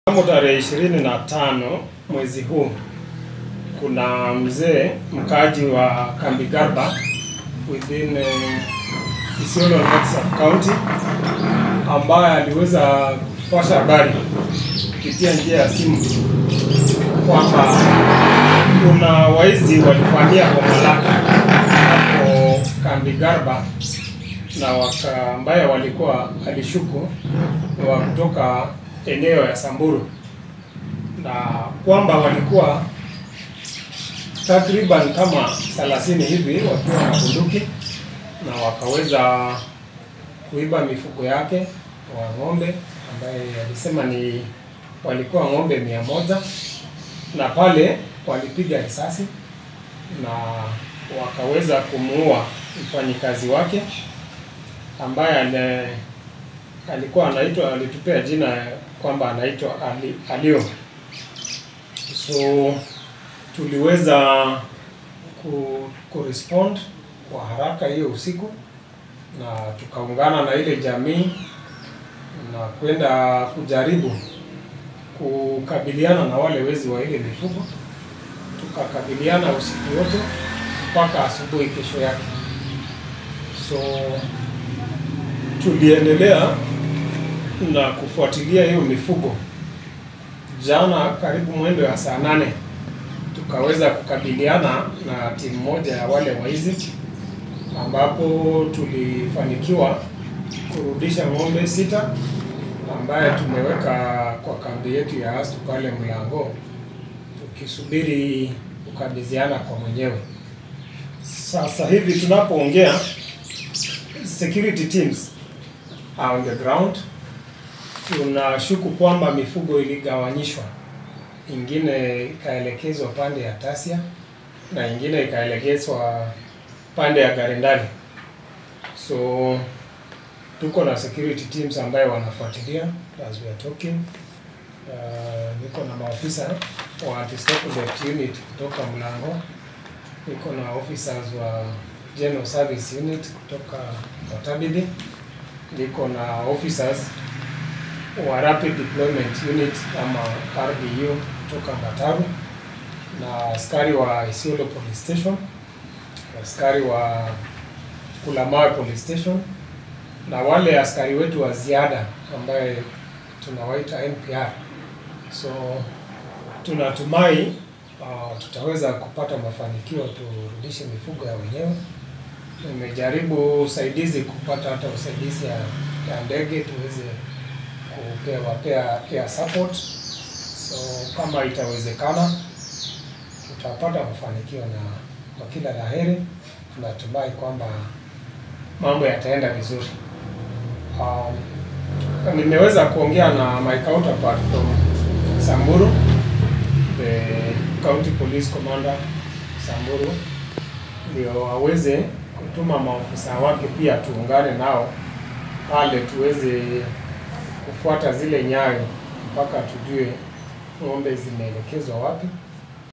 Mnamo tarehe ishirini na tano mwezi huu kuna mzee mkaaji wa Kambi Garba within uh, Isiolo North Sub County ambaye aliweza kupasha habari kupitia njia ya simu kwamba kuna waizi walivamia boma lake hapo Kambi Garba na waka ambaye walikuwa alishuku ni wa kutoka eneo ya Samburu na kwamba walikuwa takriban kama 30 hivi wakiwa na bunduki na wakaweza kuiba mifugo yake wa ng'ombe ambaye alisema ni walikuwa ng'ombe mia moja na pale walipiga risasi na wakaweza kumuua mfanyikazi wake ambaye ane, alikuwa anaitwa alitupea jina kwamba anaitwa Ali, Alio. So tuliweza ku, kurespond kwa haraka hiyo usiku na tukaungana na ile jamii na kwenda kujaribu kukabiliana na wale wezi wa ile mifugo. Tukakabiliana usiku wote mpaka asubuhi kesho yake. So tuliendelea na kufuatilia hiyo mifugo. Jana karibu mwendo ya saa nane tukaweza kukabiliana na timu moja ya wale waizi, ambapo tulifanikiwa kurudisha ng'ombe sita ambaye tumeweka kwa kambi yetu ya Astu pale Mlango, tukisubiri kukabidhiana kwa mwenyewe. Sasa hivi tunapoongea, security teams are on the ground. Tunashuku kwamba mifugo iligawanyishwa, ingine ikaelekezwa pande ya Tasia na ingine ikaelekezwa pande ya Garendali. So tuko na security teams ambayo wanafuatilia as we are talking. Uh, niko na maofisa wa anti-stop unit kutoka Mlango, niko na officers wa General Service Unit kutoka Matabidi, niko na officers wa Rapid Deployment Unit ama RDU kutoka Mataru na askari wa Isiolo Police Station, askari wa Kulamawe Police Station na wale askari wetu wa ziada ambaye tunawaita NPR. So tunatumai uh, tutaweza kupata mafanikio turudishe mifugo ya wenyewe. Nimejaribu usaidizi kupata hata usaidizi ya, ya ndege tuweze kupewa pea air support. So kama itawezekana tutapata mafanikio na kwa kila laheri, tunatumai kwamba mambo yataenda vizuri. Um, nimeweza kuongea na my counterpart from Samburu, the county police commander Samburu, ndio aweze kutuma maofisa wake pia tuungane nao pale tuweze kufuata zile nyayo mpaka tujue ng'ombe zimeelekezwa wapi